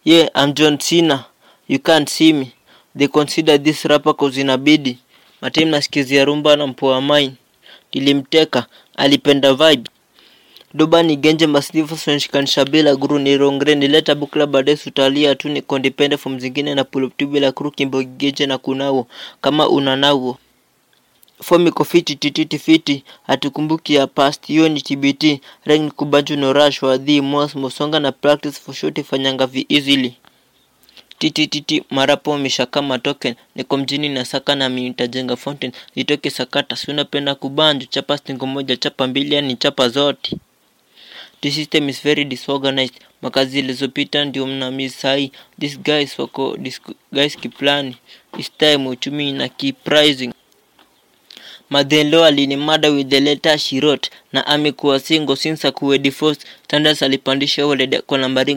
Yeah, I'm John Cena. You can't see me. They consider this rapper cause inabidi. Matim nasikizia rumba na mpoa mine. Nilimteka, alipenda vibe. Doba ni genje masnifu sonshikanisha bila guru ni rongre nileta bukla baadaye sutalia tu ni kondipende from zingine na pull up tu bila kuru kimbo geje na kunawo kama unanawo form iko fiti tititi fiti hatukumbuki ya past hiyo ni TBT rank kubanju no rush wa the most mosonga na practice for sure fanyanga vi easily titititi marapo mishaka matoken niko mjini na saka na nitajenga fountain nitoke sakata si unapenda kubanju chapa stingo moja chapa mbili yani chapa zote The system is very disorganized. Makazi zilizopita ndio mnamiss sahi. These guys wako this guys kiplani. This time uchumi na keep rising. Madhelo alinimada with the letter she wrote na amekuwa single since akuwe divorced. Standards alipandisha walede kwa nambari